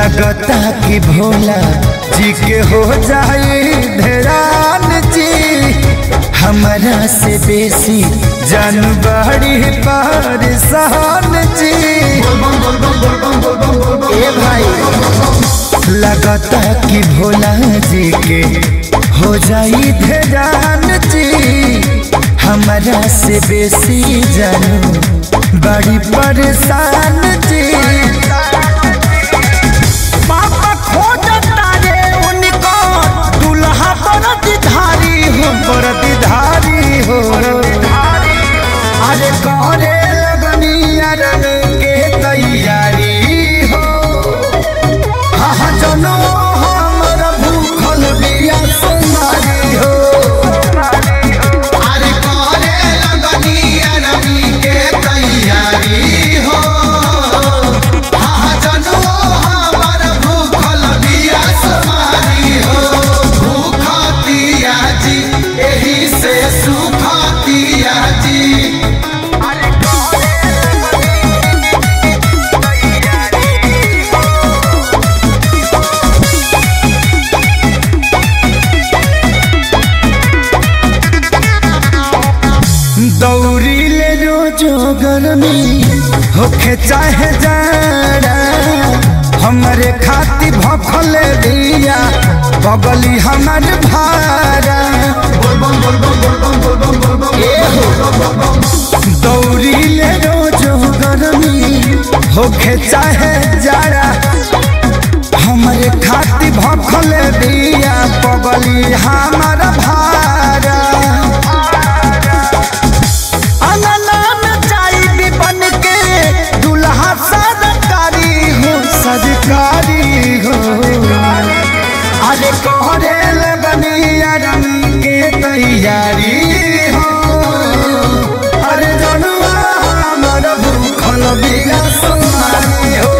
लगता कि भोला जी के हो जाए धरान जी हमारा से बेसी जानबाड़ी परेशान जी ए भाई लगता कि भोला जी के हो जाई धरान जी हमारा से बेसी जानू बड़ी परेशान जी पापा खोजता रे उनको दुल्हा बरदधारी हो बरदधारी हो अरे करे लगनी अरन के तैयारी हो हाँ जनो हमर भूखल बिया सुनारी हो अरे करे लगनी अरबी के तैयारी हो हाँ जनो हमर भूखल बिया समारी हो भूखतिया जी एही से सुखतिया जी दौरी ले रोजो गर्मी होखे चाहे जाड़ा हमरे खाती भखल दिया बगली हमर भारा दौरी ले रोजो गर्मी होखे चाहे जाड़ा हमरे खाती भखल दिया बगली हमर भारा अनलान चाई बन के दुल्हा सरकारी हो सरकारी हो अरे कोहरे लगनी अरम के तैयारी हो अरे जनुआ हमर भूखल बिया सुनारी हो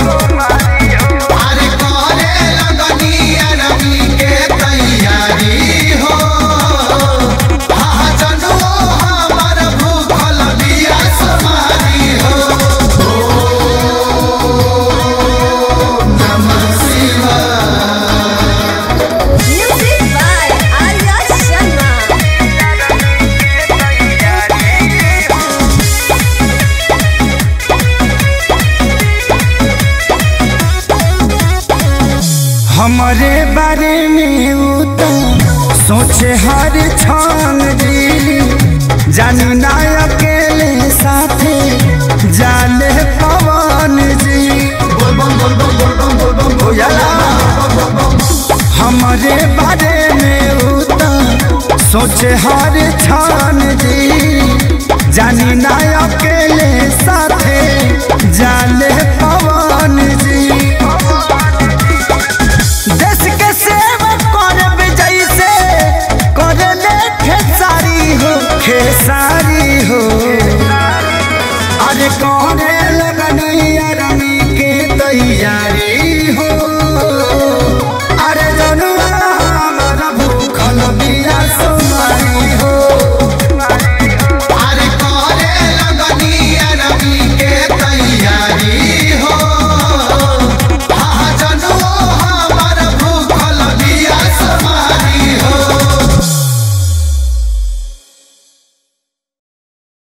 अरे करे लगनी अरबी के तैयारी हो हाँ जनो हमर भूखल बिया समारी हो ओम नमः शिवाय Music by Arya Sharma. हमारे बारे में वो तो सोचे हर क्षण जी जानी ना अकेले साथे जाने पवन जी हो जाला। हमारे बारे में वो तो सोचे हर क्षण जी जानी ना अकेले